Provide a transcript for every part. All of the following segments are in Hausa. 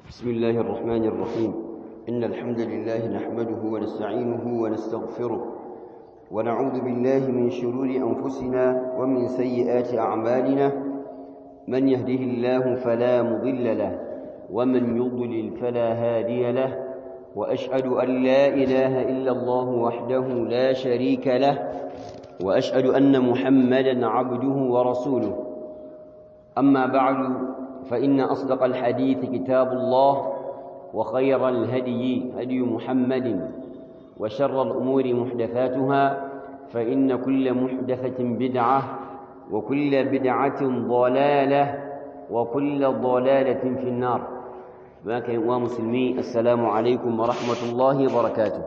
بسم الله الرحمن الرحيم إن الحمد لله نحمده ونستعينه ونستغفره ونعوذ بالله من شرور أنفسنا ومن سيئات أعمالنا من يهده الله فلا مضل له ومن يضلل فلا هادي له وأشهد أن لا إله إلا الله وحده لا شريك له وأشهد أن محمدا عبده ورسوله أما بعد فإن أصدق الحديث كتاب الله وخير الهدي هدي محمد وشر الأمور محدثاتها فإن كل محدثة بدعة وكل بدعة ضلالة وكل ضلالة في النار باك ومسلمي السلام عليكم ورحمة الله وبركاته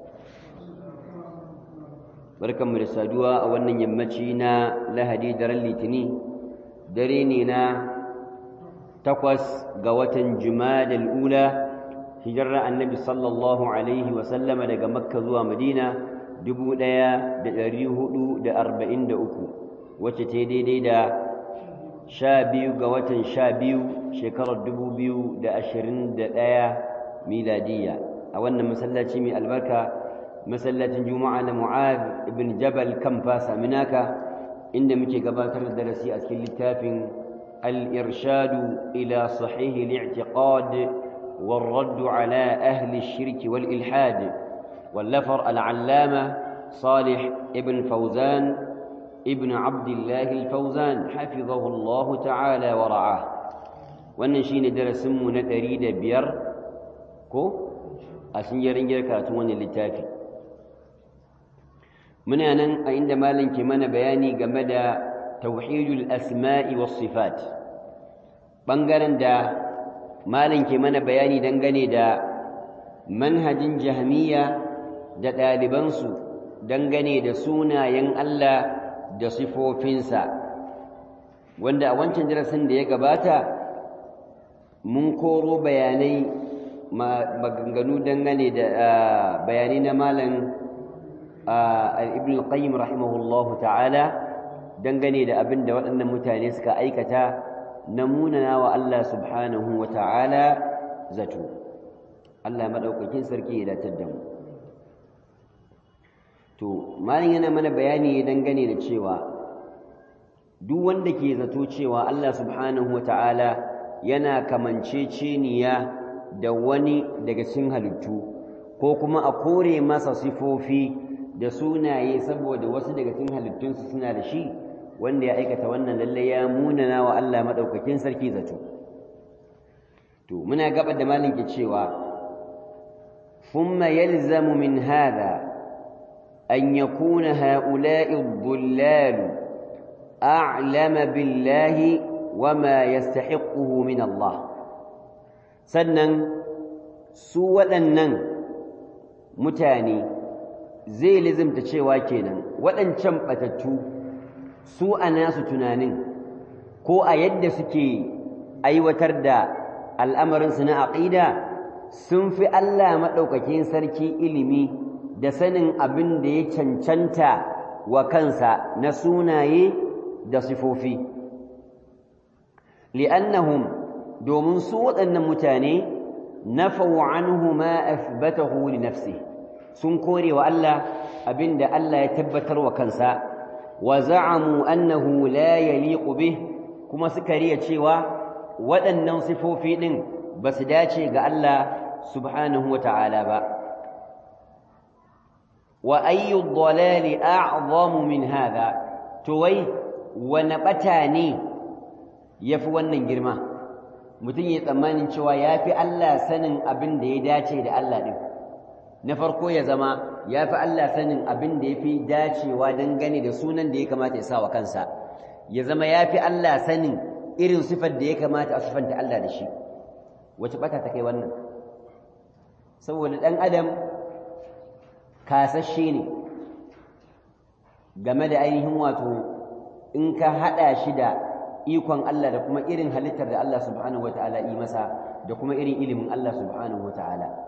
barkanmu da saduwa a wannan yammaci na lahadi daren litini dare ne na takwas ga watan jumadal ula hijirar annabi sallallahu alaihi wasallama daga makka zuwa madina dubu ɗaya da ɗari hudu da arba'in da uku wacce ta daidai da sha biyu ga watan sha biyu shekarar dubu biyu da ashirin da ɗaya miladiyya a wannan masallaci mai albarka masallacin juma'a na mu'ad ibn jabal kan fasa minaka inda muke gabatar da darasi a cikin littafin al-irshadu ila sahihi al-i'tiqad والرد على أهل الشرك والإلحاد واللفر العلامة صالح ابن فوزان ابن عبد الله الفوزان حفظه الله تعالى ورعاه wannan darasinmu na ɗari da biyar ko a sun yi ringiyar karatun wannan littafi muna nan a inda malam ke mana bayani game da tauhidul asma'i was sifat ɓangaren da malam ke mana bayani dangane da manhajin jahmiya da ɗalibansu dangane da sunayen Allah da sifofinsa wanda a wancan darasin da ya gabata mun koro bayanai maganganu dangane da bayanai na malam ibn al-qayyim rahimahullahu ta'ala dangane da abin da waɗannan mutane suka aikata na munana wa Allah subhanahu wa ta'ala zato Allah maɗaukakin sarki ya datar da mu to malin yana mana bayani dangane da cewa duk wanda ke zato cewa Allah subhanahu wa ta'ala yana kamanceceniya da wani daga cikin halittu ko kuma a kore masa sifofi da sunaye saboda wasu daga cikin halittunsu suna da shi wanda ya aikata wannan lalle ya munana wa Allah madaukakin sarki zato to muna gaba da malin ke cewa thumma yalzamu min hadha an yakuna ha'ula'i ad-dhullal a'lama billahi wama yastahiquhu min Allah sannan su waɗannan mutane zai lizimta cewa kenan waɗancan batattu su a nasu tunanin ko a yadda suke aiwatar da al'amarinsu na aƙida sun fi Allah maɗaukakin sarki ilimi da sanin abin da ya cancanta wa kansa na sunaye da sifofi li'annahum domin su waɗannan mutane nafau anhu ma athbatahu li nafsi sun kore wa Allah abin da Allah ya tabbatar wa kansa وزعموا أنه لا يليق به كما سكرية cewa waɗannan sifofi ɗin ba su dace ga Allah subhanahu wa ta'ala ba wa ayyu dhalali a'zamu min hadha to wai wani ɓata ne yafi wannan girma mutum ya tsammanin cewa yafi Allah sanin abin da ya dace da Allah ɗin na farko ya zama ya fi Allah sanin abin da ya fi dacewa dangane da sunan da ya kamata ya sa wa kansa ya zama ya fi Allah sanin irin sifar da ya kamata a sifanta Allah da shi wace bata ta kai wannan saboda ɗan adam kasashe ne game da ainihin wato in ka haɗa shi da ikon Allah da kuma irin halittar da Allah subhanahu wa ta'ala yi masa da kuma irin ilimin Allah subhanahu wa ta'ala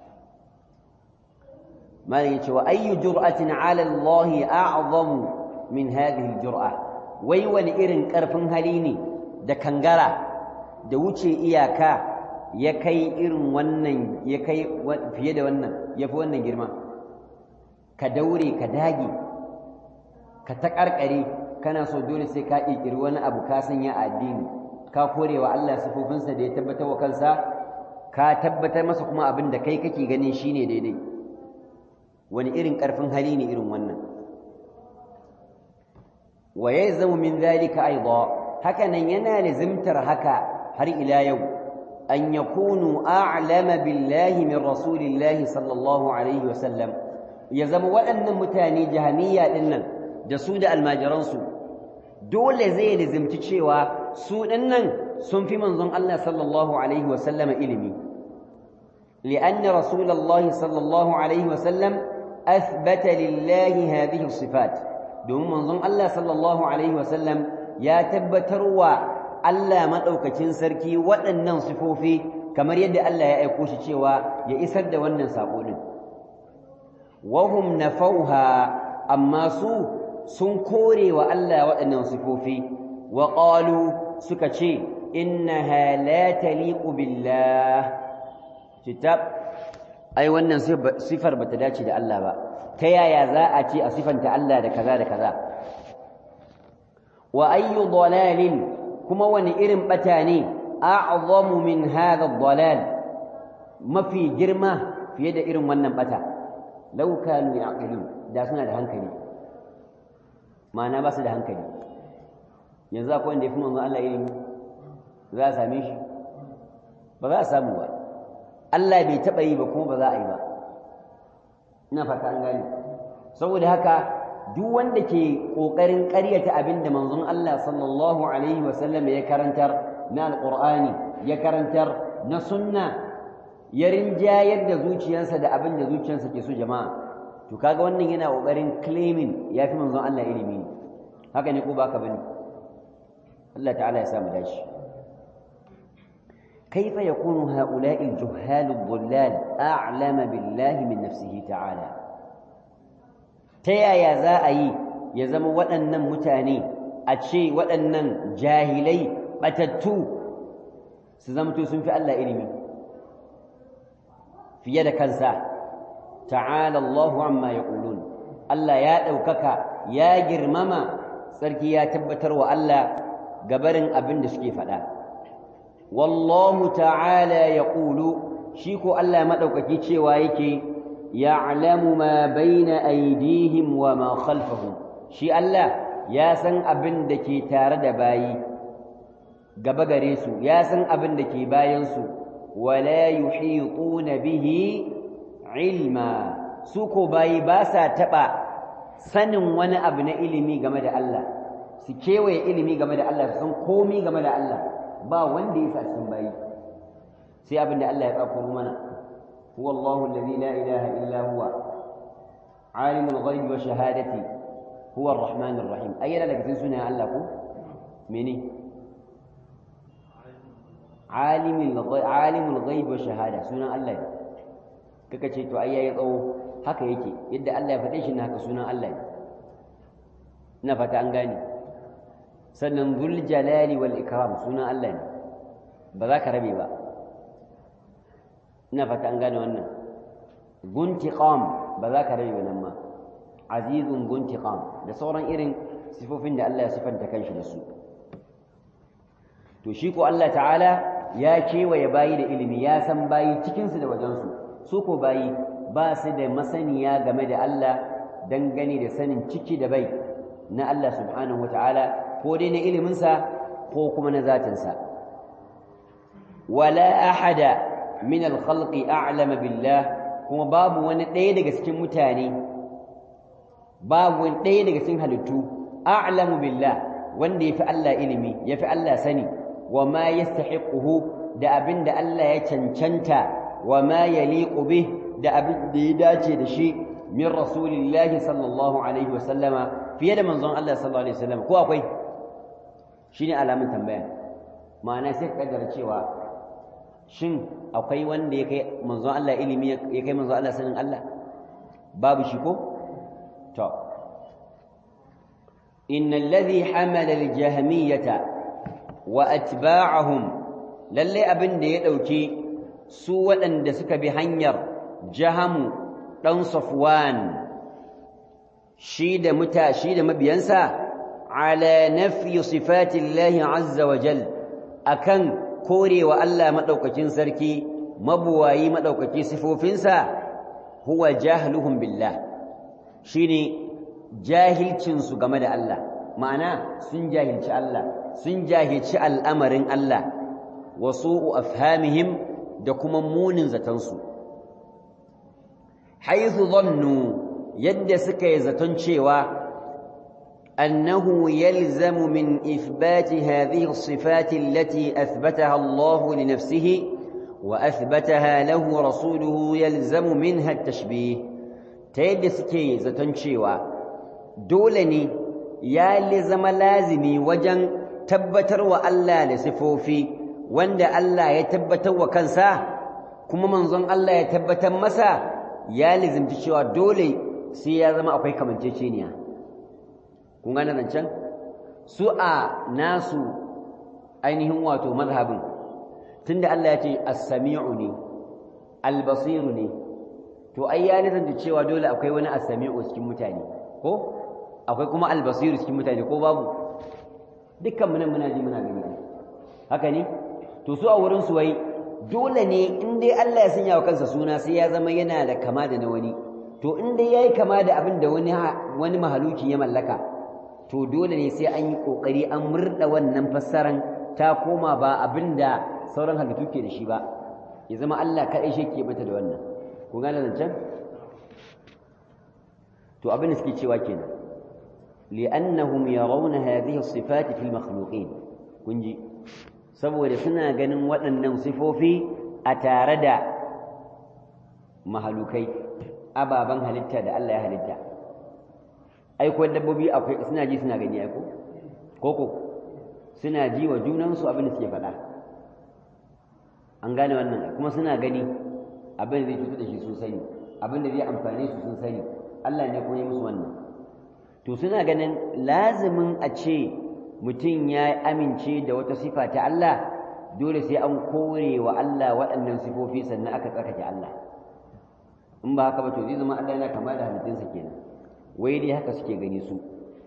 malam yace wa ayyu jur'atin 'ala Allah a'zamu min hadhihi al-jur'a wai wani irin karfin hali ne da kangara da wuce iyaka ya kai irin wannan ya kai fiye da wannan ya fi wannan girma ka daure ka dage ka taƙarƙare kana so dole sai ka ƙirƙiri wani abu ka sanya a addini ka kore wa Allah sifofinsa da ya tabbatar wa kansa ka tabbatar masa kuma abin da kai kake ganin shine daidai wani irin ƙarfin hali ne irin wannan wa yalzamu min dhalika aidan haka nan yana lazimtar haka har ila yau an yakunu a'lama billahi min rasulillahi sallallahu alaihi wasallam ya zama waɗannan mutane jahamiya ɗin nan da su da almajiransu dole zai lazimci cewa su ɗin nan sun fi manzon Allah sallallahu alaihi wasallam ilimi لأن رسول الله صلى الله عليه وسلم أثبت لله هذه الصفات domin manzon Allah sallallahu alaihi wasallam ya tabbatarwa Allah madaukakin sarki waɗannan sifofi kamar yadda Allah ya aiko shi cewa ya isar da wannan sako din wahum nafauha amma su sun kore wa Allah waɗannan sifofi wa qalu suka ce innaha la taliqu billah kitab ai wannan sifar bata dace da Allah ba ta yaya za a ce a sifanta Allah da kaza da kaza wa ayyu dalalin kuma wani irin bata ne a'zamu min hadha dalal mafi girma fiye da irin wannan bata law kanu ya'qilun da suna da hankali ma'ana ba su da hankali yanzu akwai wanda ya fi manzo Allah ilimi za a same shi ba za a samu ba Allah bai taɓa yi ba kuma ba za a yi ba ina fata an gane saboda haka duk wanda ke ƙoƙarin ƙaryata abin da manzon Allah sallallahu alaihi wasallam ya karantar na alƙur'ani ya karantar na sunna ya rinjayar da zuciyarsa da abin da zuciyarsa ke so jama'a to kaga wannan yana ƙoƙarin claiming ya fi manzon Allah ilimi ne haka ne ko ba ka bane Allah ta'ala ya samu dashi كيف يكون هؤلاء الجهال الضلال أعلم بالله من نفسه تعالى تيا يا زائي يزم وأنن متاني أتشي وأنن جاهلي بتتو سزمتو سنفي الله إلمي في يد كنسا تعالى الله عما يقولون الله يا أوكك يا جرمما سركي يا تبتر وألا قبرن أبن دسكي فلا والله تعالى يقول شيكو الله مدوكاكي cewa yake ya'lamu ma baina aydihim wa ma khalfahum shi Allah ya san abin da ke tare da bayi gaba gare su ya san abin da ke bayan su wala yuhituna bihi ilma su ko bayi ba sa taba sanin wani abu na ilimi game da Allah su kewaye ilimi game da Allah su san komi game da Allah ba wanda ya sa cikin bayi sai abin da Allah ya tsakuro mana huwa Allahu alladhi la ilaha illa huwa alimul ghaibi wa shahadati huwa ar-rahman ar-rahim ayyana daga cikin sunayen Allah ko mene alimul alimul ghaibi wa shahada sunan Allah ne kaka ce to ai yayi tsawo haka yake yadda Allah ya faɗe shi na haka sunan Allah ne ina fata an gane sannan zul jalali wal ikram sunan Allah ne ba za ka rabe ba ina fata an gane wannan guntiqam ba za ka rabe ba nan ma azizun guntiqam da sauran irin sifofin da Allah ya sifanta kanshi da su to shi ko Allah ta'ala ya kewaye bayi da ilimi ya san bayi cikinsu da wajensu su ko bayi ba su da masaniya game da Allah dangane da sanin ciki da bai na Allah subhanahu wa ta'ala ko dai na iliminsa ko kuma na zatinsa wala ahada min alkhalqi a'lama billah kuma babu wani ɗaya daga cikin mutane babu wani ɗaya daga cikin halittu a'lamu billah wanda yafi Allah ilimi yafi Allah sani wa ma yastahiquhu da abin da Allah ya cancanta wa ma yaliqu bih da abin da ya dace da shi min rasulillahi sallallahu alaihi wa sallama fiye da manzon Allah sallallahu alaihi wa sallam ko akwai shine alamun tambaya ma'ana sai ka kaddara cewa shin akwai wanda ya kai manzon Allah ilimi ya kai manzon Allah sanin Allah babu shi ko to innal ladhi hamala al-jahmiyata wa atba'ahum lalle abin da ya dauki su waɗanda suka bi hanyar jahamu ɗan safwan shi da muta shi da mabiyansa ala nafyi sifatillahi azza wa jal akan korewa Allah madaukakin sarki mabuwayi madaukaki sifofinsa huwa jahluhum billah shine jahilcin su game da Allah ma'ana sun jahilci Allah sun jahilci al'amarin Allah wa su'u afhamihim da kuma munin zatansu haythu dhannu yadda suka yi zaton cewa أنه يلزم من إثبات هذه الصفات التي أثبتها الله لنفسه وأثبتها له رسوله يلزم منها التشبيه تيد سكي زتنشيوا دولني يا لزم لازمي وجن تبتر وألا لسفوفي وند ألا يتبتر وكنسا كما منظن ألا يتبتر مسا يا لزم تشيوا دولي سيازم أقوي كمان تشينيا kun gane zancen su a nasu ainihin wato mazhabin tunda Allah ya ce as-sami'u ne al-basiru ne to ai ya nufin cewa dole akwai wani as-sami'u cikin mutane ko akwai kuma al-basiru cikin mutane ko babu dukkan mu nan muna ji muna gani haka ne to su a wurin su wai dole ne in dai Allah ya sanya wa kansa suna sai ya zama yana da kama da na wani to in dai yayi kama da abin da wani wani mahaluki ya mallaka to dole ne sai an yi ƙoƙari an murɗa wannan fassaran ta koma ba abin da sauran halittu ke da shi ba ya zama Allah kaɗai shi ke mata da wannan ku gane zancen to abin da suke cewa kenan li'annahum yarawna hadhihi as-sifati fil makhluqin kun ji saboda suna ganin waɗannan sifofi a tare da mahalukai ababen halitta da Allah ya halitta aiko dabbobi akwai suna ji suna gani aiko koko suna ji wa junansu abin da suke faɗa an gane wannan kuma suna gani abin da zai cutar da shi sun sani abin da zai amfane su sun sani Allah ne kuma ya musu wannan to suna ganin lazimin a ce mutum ya amince da wata sifa ta Allah dole sai an kore wa Allah waɗannan sifofi sannan aka tsarkake Allah in ba haka ba to zai zama Allah yana kama da halittunsa kenan wai dai haka suke gani su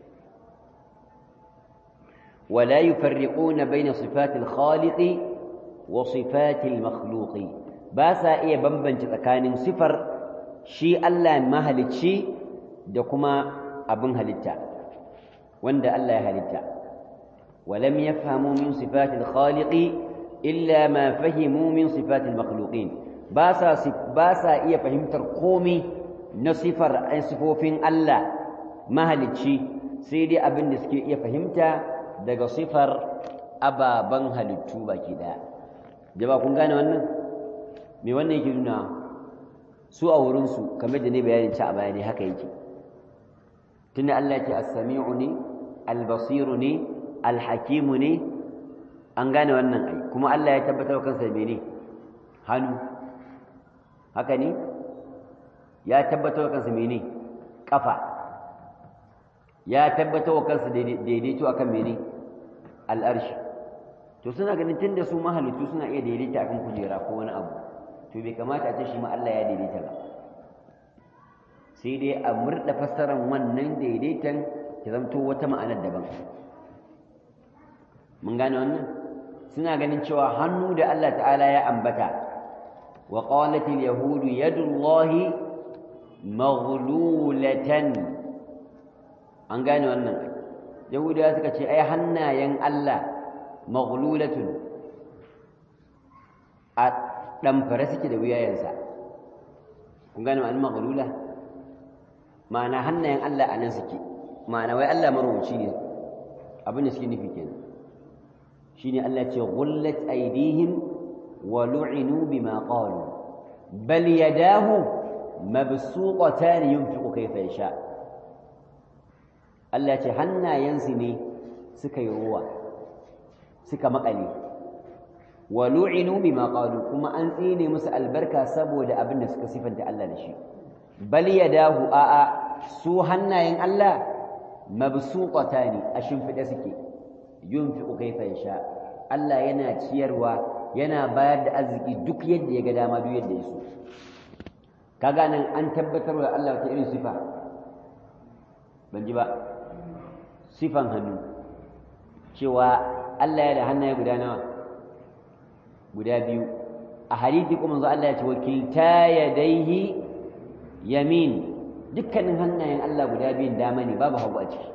wala yufarriquna baina sifatil khaliqi wa sifatil makhluqi ba sa iya bambance tsakanin sifar shi Allah mahalicci da kuma abin halitta wanda Allah ya halitta walam yafhamu min sifatil khaliqi illa ma fahimu min sifatil makhluqin ba sa ba sa iya fahimtar komai na sifar sifofin Allah mahalicci sai dai abin da suke iya fahimta daga sifar ababen halittu baki daya jaba kun gane wannan me wannan yake nuna su a wurinsu kamar da ne bayanin ci a bayani haka yake tunda Allah ce as-sami'u ne al-basiru ne al-hakimu ne an gane wannan ai kuma Allah ya tabbatar kansa mene hannu haka ne ya tabbatar kansa mene kafa ya tabbatar wa kansa daidaito akan mene al'arshi to suna ganin tunda su mahalittu suna iya daidaita akan kujera ko wani abu to bai kamata a ce shi ma Allah ya daidaita ba sai dai a murda fassarar wannan daidaitan ta zamto wata ma'anar daban mun gane wannan suna ganin cewa hannu da Allah ta'ala ya ambata wa qalat al-yahud yadullahi maghlulatan an gane wannan yahudawa suka ce ai hannayen Allah maghlulatun a ɗamfare suke da wuyayensa kun gane ma'anin maghlula ma'ana hannayen Allah a nan suke ma'ana wai Allah marubuci ne abin da suke nufi kenan shine Allah ce ghullat aydihim wa lu'inu bima qalu bal yadahu mabsuqatan yunfiqu kayfa yasha Allah ce hannayensu ne suka yi ruwa suka makale wa lu'inu bima qalu kuma an tsine musu albarka saboda abin da suka sifanta Allah da shi bal yadahu a'a su hannayen Allah mabsuqatani a shimfide suke yunfiqu kayfa yasha Allah yana ciyarwa yana bayar da arziki duk yadda ya ga dama duk yadda ya so kaga nan an tabbatar da Allah wata irin sifa ban ji ba sifan hannu cewa Allah ya da hannaye guda nawa guda biyu a hadithi kuma manzo Allah ya ce wakilta yadaihi yamin dukkanin hannayen Allah guda biyun dama ne babu hagu a ciki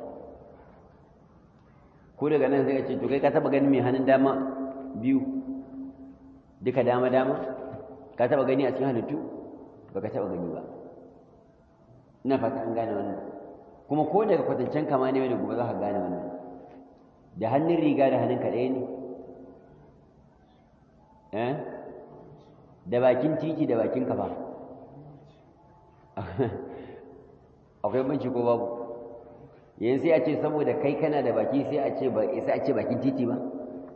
ko daga nan sai ka ce to kai ka taba ganin mai hannun dama biyu duka dama dama ka taba gani a cikin halittu baka taba gani ba ina fata an gane wannan kuma ko daga kwatancen kama ne da gobe za ka gane wannan da hannun riga da hannun kaɗai ne eh da bakin titi da bakin kafa akwai banci ko babu yanzu sai a ce saboda kai kana da baki sai a ce ba sai a ce bakin titi ba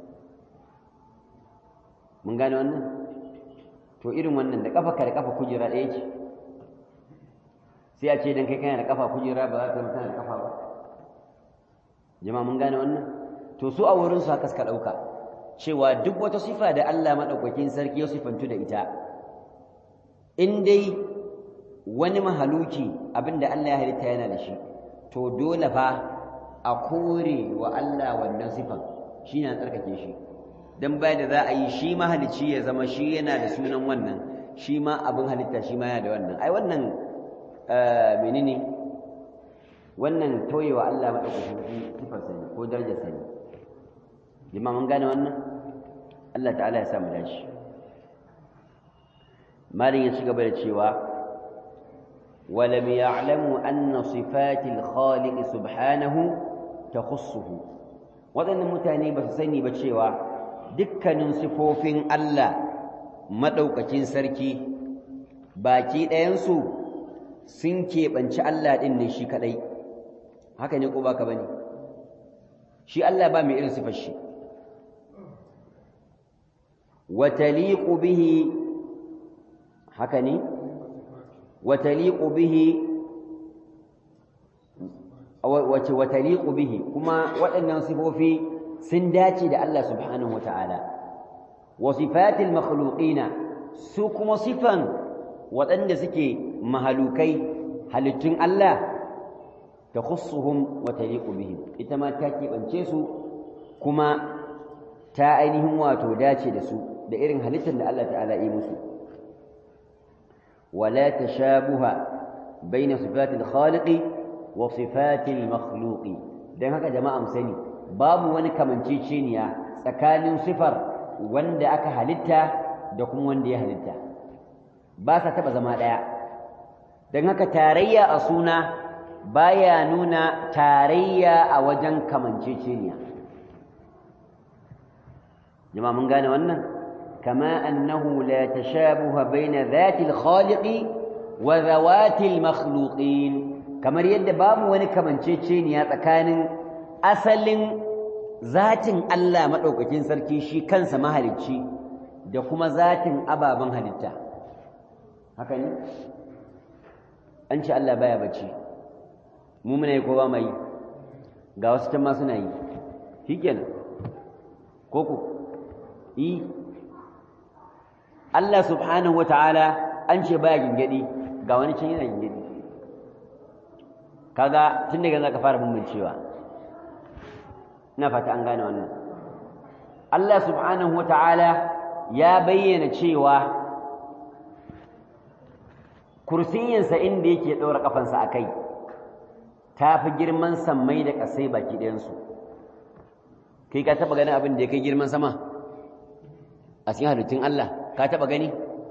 mun gane wannan to irin wannan da kafa da kafa kujera ɗaya ce sai a ce dan kai kana da kafa kujera ba za ka mutu da kafa ba jama'a mun gane wannan to su a wurin su haka suka ɗauka cewa duk wata sifa da Allah maɗaukakin sarki ya sifantu da ita in dai wani mahaluki abinda Allah ya halitta yana da shi to dole fa a kore wa Allah wannan sifan shi na tsarkake shi don bai da za a yi shi mahalicci ya zama shi yana da sunan wannan shi ma abin halitta shi ma yana da wannan ai wannan menene wannan toyewa Allah maɗaukakin sifar sani ko darajar sani jama'a mun gane wannan Allah ta'ala ya samu dashi malin ya ci gaba da cewa ولم يعلموا أن صفات الخالق سبحانه تخصه وذن متاني بس سني بتشيوا دكان صفوفين الله مدوكacin sarki baki ɗayansu sun keɓanci Allah ɗin ne shi kaɗai haka ne ko baka bane shi Allah ba mai irin sifar shi wa taliqu bihi haka ne وتليق به وتليق به كما waɗannan sifofi sun dace da Allah subhanahu wataala wa sifatil makhluqina su kuma sifan waɗanda suke mahalukai halittun Allah takhussuhum wa taliqu bihim ita ma ta keɓance su kuma ta ainihin wato dace da su da irin halittar da Allah ta'ala yi musu ولا تشابه بين صفات الخالق وصفات المخلوق dan haka jama'a mu sani babu wani kamanceceniya tsakanin sifar wanda aka halitta da kuma wanda ya halitta ba sa taba zama daya dan haka tarayya a suna baya nuna tarayya a wajen kamanceceniya jama'a mun gane wannan كما أنه لا تشابه بين ذات الخالق وذوات المخلوقين كما يد باب وني كمان تشيني يا تكان أصل ذات الله مدوكين سركي شي كانسا مهلكي da kuma zatin ababen halitta haka ne an ce Allah baya bacci mu muna yi ko ba mai ga wasu can ma suna yi shikenan koko yi Allah subhanahu ta'ala an ce baya gingadi ga wani can yana gingadi kaga tun daga zaka fara bambancewa ina fata an gane wannan Allah subhanahu ta'ala ya bayyana cewa kursiyinsa inda yake ɗaura ƙafansa a kai ta fi girman sammai da ƙasai baki ɗayansu kai ka taɓa ganin abin da ya kai girman sama a cikin halittun Allah ka taba gani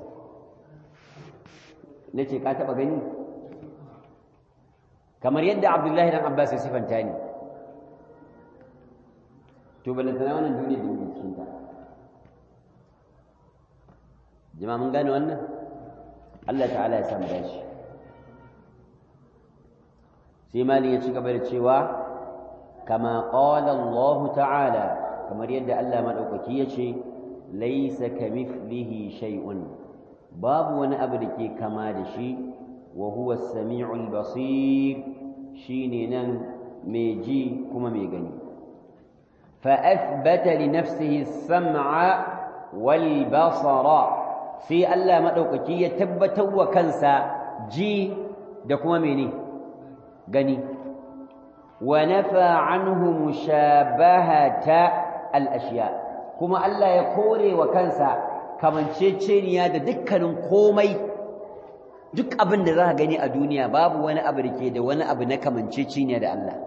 nace ka taba gani kamar yadda Abdullahi dan Abbas ya sifanta ni to balantana wannan duniya da muke cikin ta jama'a mun gane wannan Allah ta'ala ya samu dashi sai malin ya ci gaba da cewa kama qala Allah ta'ala kamar yadda Allah madaukaki ya ce laisa kamithlihi shay'un babu wani abu da ke kama da shi wa huwa as-sami'ul basir shine nan mai ji kuma mai gani fa athbata li nafsihi as-sam'a wal basara sai Allah madaukaki ya tabbatar wa kansa ji da kuma mene gani wa nafa anhu mushabahata al ashiya kuma Allah ya kore wa kansa kamanceceniya da dukkanin komai duk abin da za ka gani a duniya babu wani abu da ke da wani abu na kamanceceniya da Allah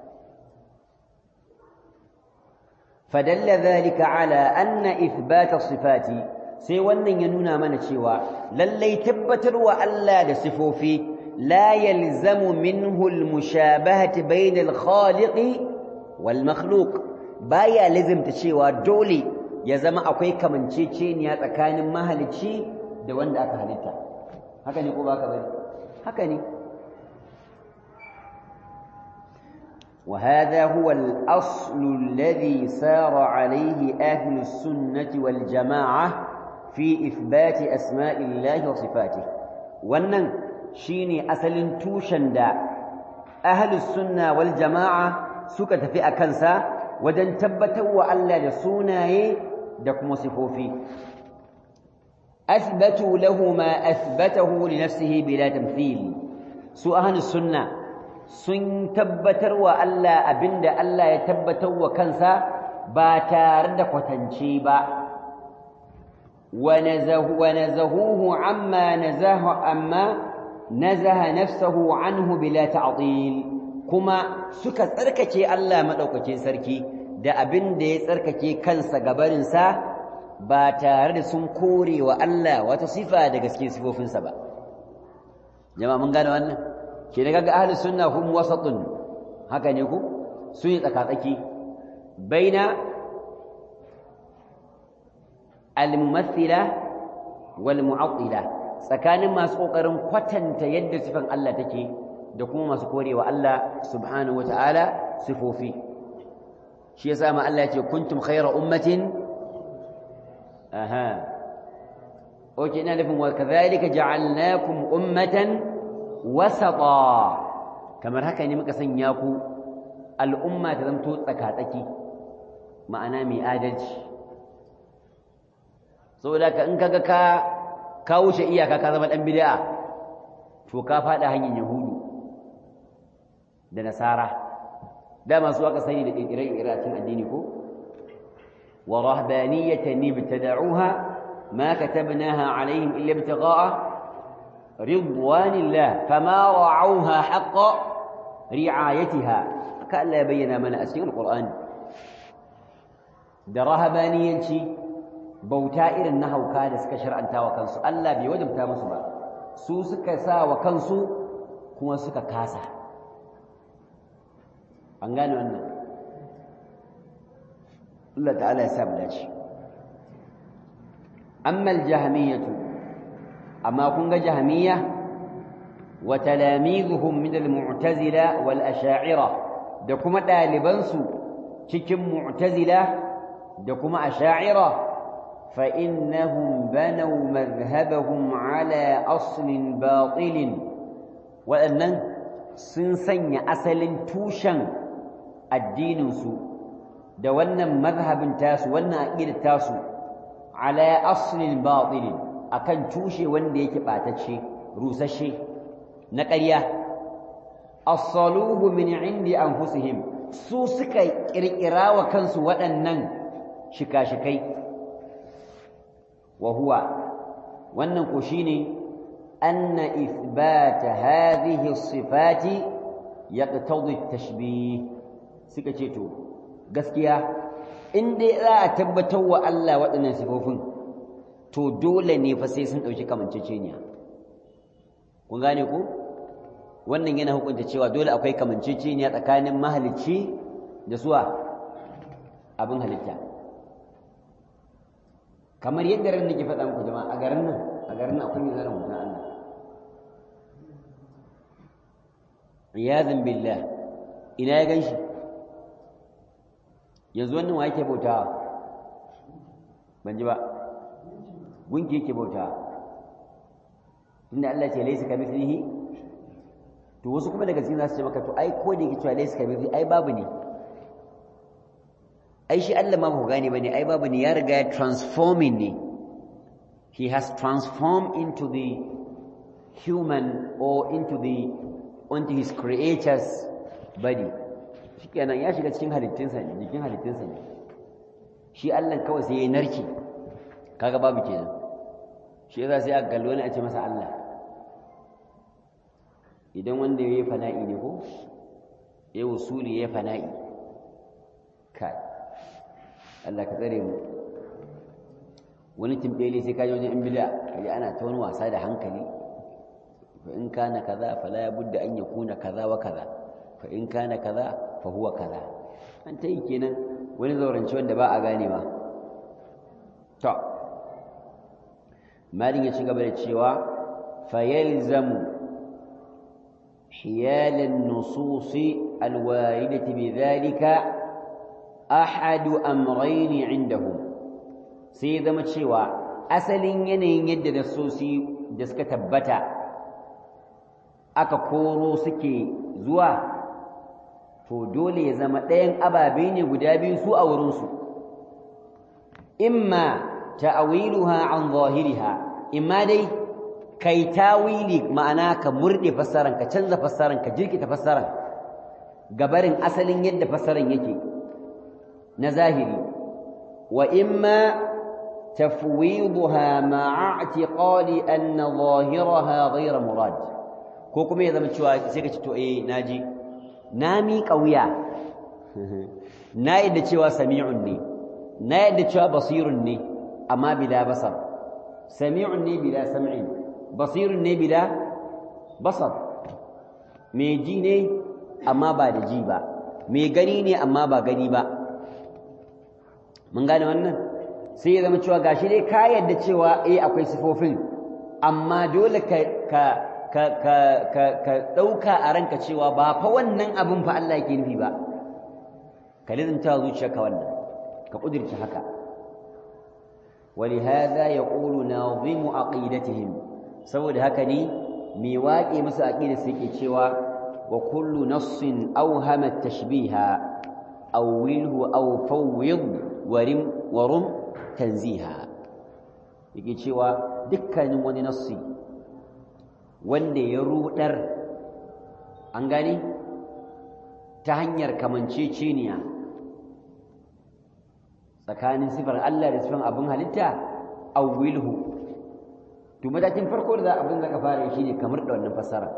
فدل ذلك على أن إثبات الصفات sai wannan ya nuna mana cewa lallai tabbatarwa Allah da sifofi la yalzamu minhu almushabahati bayna alkhaliqi wal makhluq baya lazimta cewa dole ya zama akwai kamanceceniya tsakanin mahalicci da wanda aka halitta haka ne ko ba ka bari haka ne وهذا هو الأصل الذي سار عليه أهل السنة والجماعة في إثبات أسماء الله وصفاته wannan shine asalin tushen da ahlus sunna wal jama'a suka tafi a kansa wajen tabbatar wa Allah da sunaye da kuma sifofi athbatu lahu ma athbatahu li nafsihi bila tamthil su ahlus sunna sun tabbatar wa Allah abinda Allah ya tabbatar wa kansa ba tare da kwatance ba ونزهوه عما نزه عما نزه نفسه عنه بلا تعطيل كما suka tsarkake Allah madaukakin sarki da abin da ya tsarkake kansa gabarin sa ba tare da sun kore wa Allah wata sifa daga cikin sifofinsa ba jama'a mun gane wannan ke da kaga ahlus sunna hum wasatun haka ne ku sun yi tsakatsaki baina الممثلة والمعطلة tsakanin masu kokarin kwatanta yadda sifan Allah take da kuma masu korewa Allah subhanahu wataala sifofi shi yasa ma Allah yace kuntum khayra ummatin aha oke ina nufin wa kadhalika ja'alnakum ummatan wasata kamar haka ne muka sanya ku al'umma ta zanto tsaka-tsaki ma'ana mai adalci saboda ka in kaga ka ka wuce iyaka ka zama dan bid'a to ka fada hanyar yahudu da nasara dama su aka sani da kirkiren iracin addini ko wa rahbaniyatan ibtada'uha ma katabnaha alaihim illa ibtigha'a ridwanillah fama ra'awha haqqa ri'ayatiha ka Allah ya bayyana mana a cikin alqur'ani da rahabaniyanci bauta irin na hauka da suka shar'anta wa kansu Allah bai wajabta musu ba su suka sa wa kansu kuma suka kasa an gane wannan Allah ta'ala ya sa mu dace amma al-jahmiyatu amma kun ga jahmiya wa talamizuhum min al-mu'tazila wal asha'ira da kuma dalibansu cikin mu'tazila da kuma asha'ira فإنهم بنوا مذهبهم على أصل باطل وأن سنسن أصل توشن الدين سو da wannan mazhabin tasu wannan aqidar tasu ala aslin batil akan tushe wanda yake batacce rusashe na ƙarya as-saluhu min indi anfusihim su suka kirkira wa kansu waɗannan shika-shikai وهو wannan ko shine anna ithbat hadhihi as-sifat yaqtadi at-tashbih suka ce to gaskiya in dai za a tabbatar wa Allah waɗannan sifofin to dole ne fa sai sun dauki kamanceceniya kun gane ko wannan yana hukunta cewa dole akwai kamanceceniya tsakanin mahalicci da suwa abin halitta kamar yadda ran nake faɗa muku jama'a a garin nan a garin nan akwai mai zara mutum Allah riyadun billah ina ya gan shi yanzu wannan wa yake bautawa ban ji ba gunki yake bautawa tunda Allah ce laisa kamithlihi to wasu kuma daga cikin za su ce maka to ai ko da yake cewa laisa kamithlihi ai babu ne ai shi Allah ma ba ku gane bane ai babu ne ya riga ya transforming ne he has transformed into the human or into the onto his creators body shikenan ya shiga cikin halittunsa ne jikin halittunsa ne shi Allah kawai sai ya narke kaga babu kenan shi yasa sai aka kallo ne a ce masa Allah idan wanda ya yi fana'i ne ko ya wusuli ya fana'i kai Allah ka tsare mu wani timbele sai kaji wajen in bida kaji ana ta wani wasa da hankali fa in kana kaza fala ya budda an yakuna kaza wa kaza fa in kana kaza fa huwa kaza an ta yi kenan wani zaurance wanda ba a gane ba to malin ya ci gaba da cewa fa yalzamu حيال النصوص الواردة بذلك أحد أمرين عندهم سيدا متشوى أسل ينين يد نصوصي دسك تبتا أكا كورو سكي زوا فدول يزمتين أبا بيني ودابين سوء ورنسو إما تأويلها عن ظاهرها إما دي kai tawili ma'ana ka murde fassaran ka canza fassaran ka jirkita fassaran gabarin asalin yadda fassaran yake na zahiri wa imma tafwidha ma'a i'tiqadi anna zahiraha ghayra murad ko kuma ya zama cewa sai ka ce to eh naji na mi kauya na yadda cewa sami'un ne na yadda cewa basirun ne amma bila basar sami'un ne bila sam'in basirun ne bila basar mai ji ne amma ba da ji ba mai gani ne amma ba gani ba mun gane wannan sai ya zama cewa gashi dai ka yadda cewa eh akwai sifofin amma dole ka ka ka ka ka ka dauka a ranka cewa ba fa wannan abin fa Allah yake nufi ba ka lizinta zuciyarka wannan ka kudirce haka ولهذا يقول ناظم عقيدتهم saboda haka ne mai waƙe musu aqida su yake cewa wa kullu nassin awhama tashbiha awwilhu aw fawwid warim warum tanziha yake cewa dukkanin wani nassi wanda ya rudar an gani ta hanyar kamanceceniya tsakanin sifar Allah da sifar abin halitta awwilhu to matakin farko da abin da ka fara shi ne kamar da wannan fassara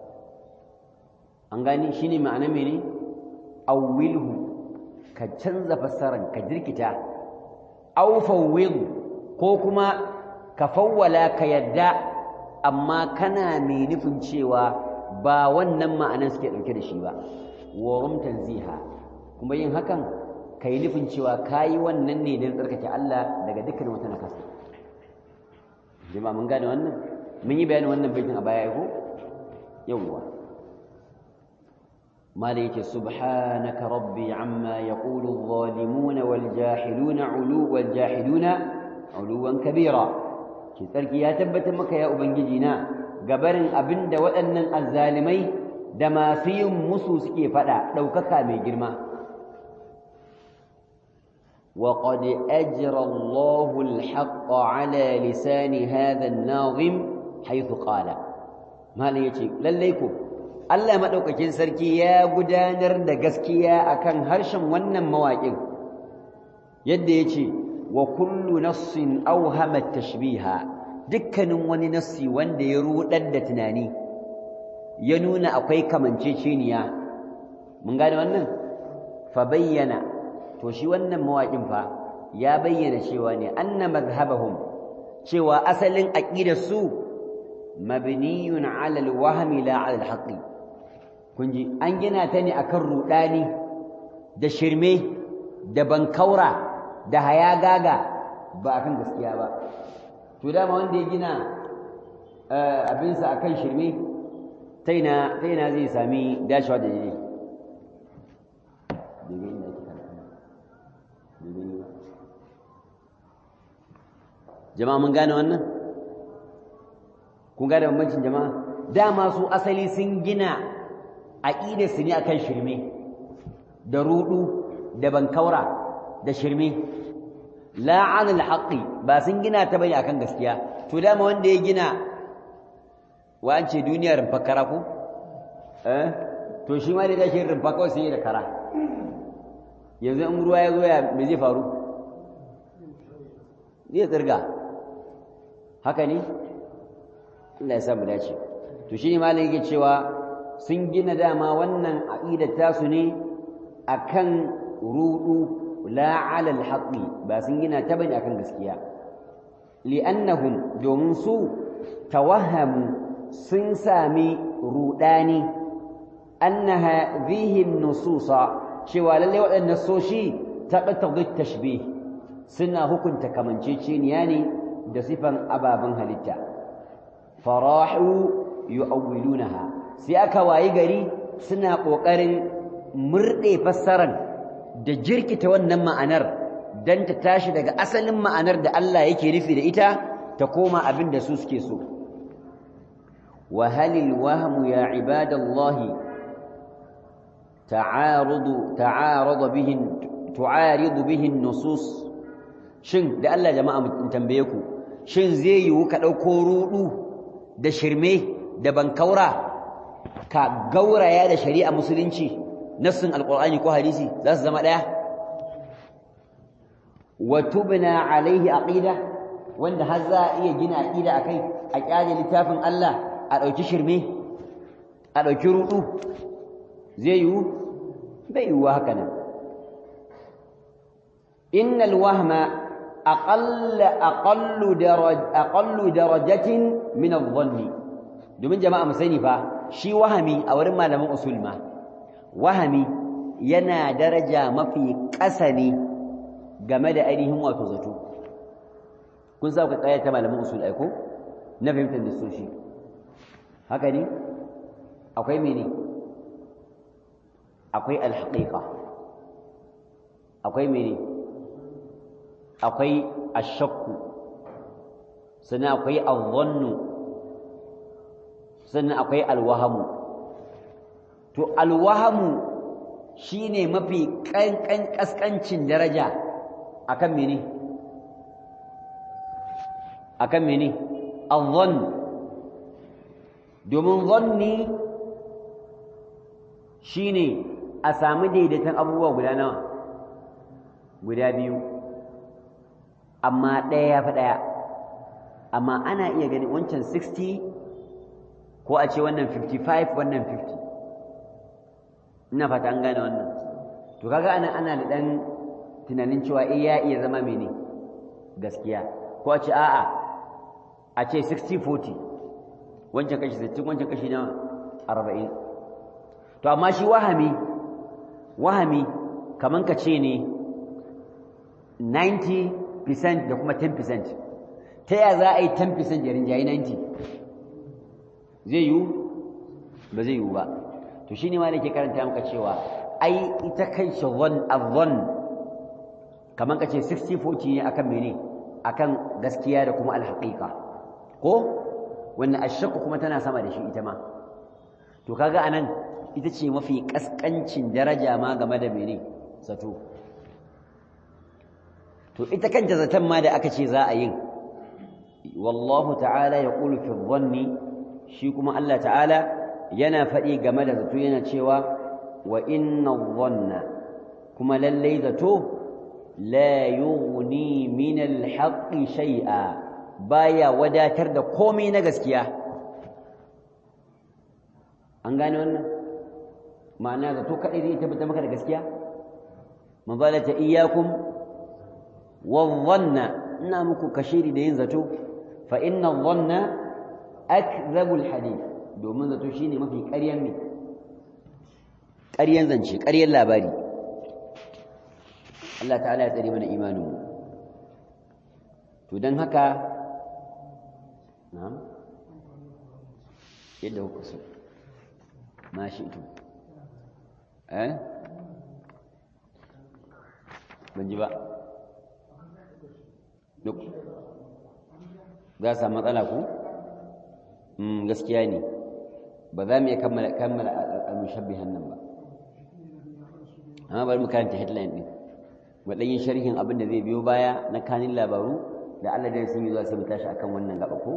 an gani shi ne ma'ana mene awwilhu ka canza fassaran ka jirkita aw fawwid ko kuma ka fawwala ka yadda amma kana mai nufin cewa ba wannan ma'anar suke ɗauke da shi ba wa tanziha kuma yin hakan ka yi nufin cewa ka yi wannan ne don tsarkake Allah daga dukkan wata nakasa jama'a mun gane wannan mun yi bayanin wannan baitin a baya ko yawwa mala yake subhanaka rabbi amma yaqulu adh-dhalimuna wal jahiluna ulu wal jahiluna uluwan kabira ki tsarki ya tabbatar maka ya ubangiji na gabarin abinda waɗannan azzalimai da masu yin musu suke faɗa ɗaukaka mai girma وقد أجرى الله الحق على لسان هذا الناظم حيث قال ما ليتي لليكو Allah madaukakin sarki ya gudanar da gaskiya akan harshen wannan mawaƙin yadda yace wa kullu nassin awhama tashbiha dukkanin wani nassi wanda ya rudar da tunani ya nuna akwai kamanceceniya mun gane wannan fa bayyana to shi wannan mawaƙin fa ya bayyana cewa ne anna madhhabahum cewa asalin aqidar su mabniyun ala alwahmi la ala alhaqi kunji an gina ta ne akan rudani da shirme da bankaura da hayagaga ba akan gaskiya ba to dama wanda ya gina abinsa akan shirme taina taina zai sami dashawa da daidai jama'a mun gane wannan kun gane bambancin jama'a dama su asali sun gina aqidar su ne akan shirme da rudu da bankaura da shirme la alal haqqi ba sun gina ta bane akan gaskiya to dama wanda ya gina wa an ce duniyar fakara ko eh to shi ma da tashi rumfa kawai sai da kara yanzu in ruwa ya zo ya me zai faru zai tsirga haka ne Allah ya sa mu dace to shi ne malam yake cewa sun gina dama wannan aqidar tasu ne akan rudu la ala alhaqi ba sun gina ta bane akan gaskiya li'annahum domin su tawahhamu sun sami rudani anna hadhihi an-nususa cewa lalle waɗannan soshi taqtadi tashbih suna hukunta kamanceceniya ne da sifan ababen halitta farahu yu'awwilunaha sai aka wayi gari suna ƙoƙarin murɗe fassarar da jirkita wannan ma'anar don ta tashi daga asalin ma'anar da Allah yake nufi da ita ta koma abin da su suke so wa halil wahmu ya ibadallahi ta'arudu ta'arudu bihin tu'aridu bihin nusus shin da Allah jama'a mun tambaye ku shin zai yiwu ka ɗauko ruɗu da shirme da bankaura ka gauraya da shari'a musulunci nassin alqur'ani ko hadisi za su zama daya wa tubna alaihi aqida wanda har za a iya gina aqida akai a kyale littafin Allah a dauki shirme a dauki rudu zai yiwu bai yiwu haka nan innal wahma aqall aqallu daraj aqallu darajatin min adh-dhanni domin jama'a mu sani fa shi wahami a wurin malaman usul ma wahami yana daraja mafi ƙasa ne game da ainihin wato zato kun sa ku tsaya ta malaman usul aiko na fahimtar da shi haka ne akwai mene akwai alhaqiqa akwai mene akwai ashakku sannan akwai adh-dhannu sannan akwai alwahamu to alwahamu shine mafi kankan kaskancin daraja akan mene akan mene adh domin dhanni shine a samu daidaiton abubuwa guda nawa guda biyu amma ɗaya ya fi ɗaya amma ana iya ganin wancan 60 ko a ce wannan 55 wannan 50 ina fata an gane wannan to kaga ana ana da dan tunanin cewa eh ya iya zama mene gaskiya ko a ce a'a a ce 60 40 wancan kashi 60 wancan kashi na 40 to amma shi wahami wahami kaman ka ce ne 90% da kuma 10% ta ya za a yi 10% ya rinjayi 90 zai yiwu ba zai yiwu ba to shine ma nake karanta maka cewa ai ita kan shi zon azon kaman kace 60 40 ne akan mene akan gaskiya da kuma alhaqiqa ko wannan ashakku kuma tana sama da shi ita ma to kaga anan ita ce mafi kaskancin daraja ma game da mene zato to ita kanta zaton ma da aka ce za a yin wallahu ta'ala yaqulu fi dhanni shi kuma Allah ta'ala yana faɗi game da zato yana cewa wa inna dhanna kuma lallai zato la yughni min al-haqqi shay'a baya wadatar da komai na gaskiya an gane wannan ma'ana zato kadai zai tabbata maka da gaskiya manzalata iyyakum wadh-dhanna ina muku kashiri da yin zato fa inna dhanna akdhabul hadith domin zato shine mafi ƙaryan ne ƙaryan zance ƙaryan labari Allah ta'ala ya tsare mana imanin mu to dan haka na'am yadda kuka so ma shi to eh ban ji ba duk za su matsala ku gaskiya ne ba za mu iya kammala al-mushabbihan nan ba amma bari mu karanta headline din waɗannan sharhin abin da zai biyo baya na kanin labaru da Allah da sun yi zuwa sai mu tashi akan wannan gaba ko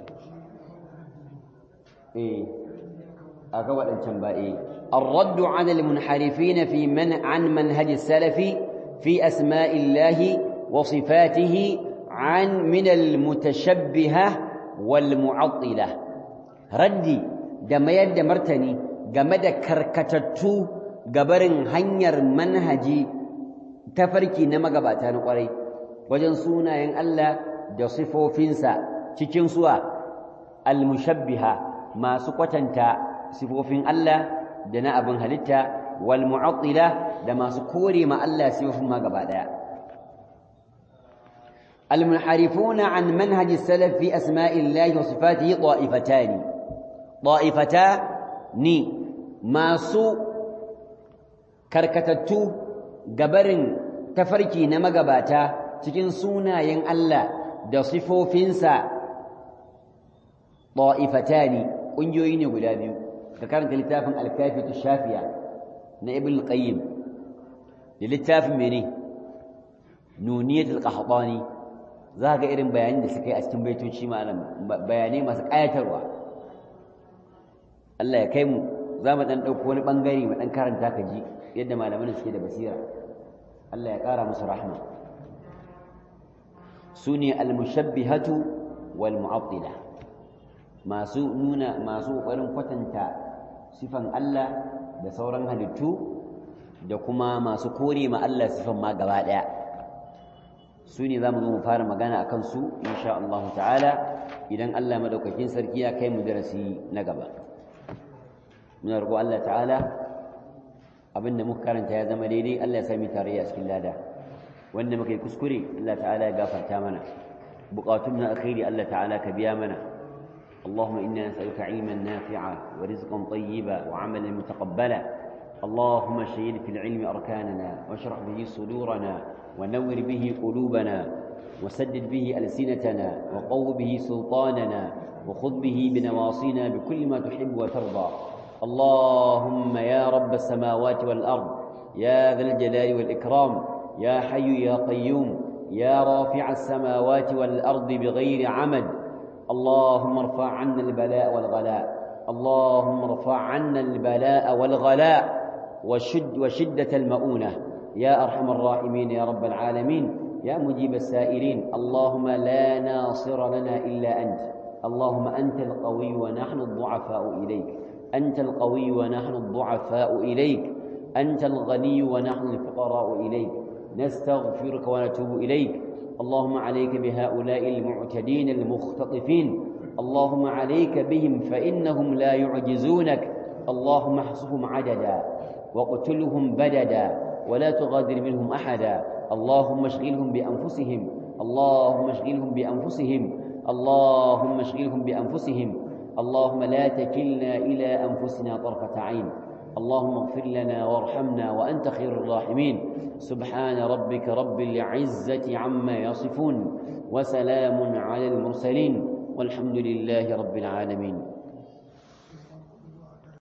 eh aka waɗancan ba eh الرد على المنحرفين في من عن منهج السلف في أسماء الله وصفاته عن من المتشبهة والمعطلة ردي دم يد مرتني جمد كركتتو جبرن هنير منهجي تفركي نما جباتان قري وجن سونا ين الله da sifofinsa cikin suwa al-mushabbiha masu kwatanta sifofin Allah da na abin halitta wal mu'attila da masu kore ma Allah sifofin ma gaba daya المنحرفون عن منهج السلف في أسماء الله وصفاته طائفتان طائفتان ما سوء كركتتو جبرن تفركي نمجباتا cikin sunayen Allah da sifofinsa ta'ifatani ƙungiyoyi ne guda biyu ka karanta littafin alkafiyatu shafiya na ibn qayyim da littafin mene nuniyatul qahtani za ga irin bayanin da suka yi a cikin baitoci malam bayanai masu ƙayatarwa Allah ya kai mu za mu ɗan ɗauko wani ɓangare mu ɗan karanta ka ji yadda malaman suke da basira Allah ya ƙara musu rahma su ne almushabbihatu wal mu'attila masu nuna masu ƙoƙarin kwatanta sifan Allah da sauran halittu da kuma masu kore ma Allah sifan ma gaba ɗaya su ne za mu zo mu fara magana a kansu insha Allah ta'ala idan Allah madaukakin sarki ya kai mu darasi na gaba muna roƙo Allah ta'ala abinda muka karanta ya zama daidai Allah ya sami tarayya a cikin lada wanda muka yi kuskure Allah ta'ala ya gafarta mana buƙatun na alkhairi Allah ta'ala ka biya mana اللهم إنا نسألك علما نافعا ورزقا طيبا وعملا متقبلا اللهم شهد في العلم أركاننا واشرح به صدورنا ونور به قلوبنا وسدد به ألسنتنا وقو به سلطاننا وخذ به بنواصينا بكل ما تحب وترضى اللهم يا رب السماوات والأرض يا ذا الجلال والإكرام يا حي يا قيوم يا رافع السماوات والأرض بغير عمد اللهم ارفع عنا البلاء والغلاء اللهم ارفع عنا البلاء والغلاء وشد وشدة المؤونة يا أرحم الراحمين يا رب العالمين يا مجيب السائلين اللهم لا ناصر لنا إلا أنت اللهم أنت القوي ونحن الضعفاء إليك أنت القوي ونحن الضعفاء إليك أنت الغني ونحن الفقراء إليك نستغفرك ونتوب إليك اللهم عليك بهؤلاء المعتدين المختطفين اللهم عليك بهم فإنهم لا يعجزونك اللهم احصهم عددا واقتلهم بددا ولا تغادر منهم أحدا اللهم اشغلهم بأنفسهم اللهم اشغلهم بأنفسهم اللهم اشغلهم بأنفسهم اللهم لا تكلنا إلى أنفسنا طرفة عين اللهم اغفر لنا وارحمنا وأنت خير الراحمين سبحان ربك رب العزة عما يصفون وسلام على المرسلين والحمد لله رب العالمين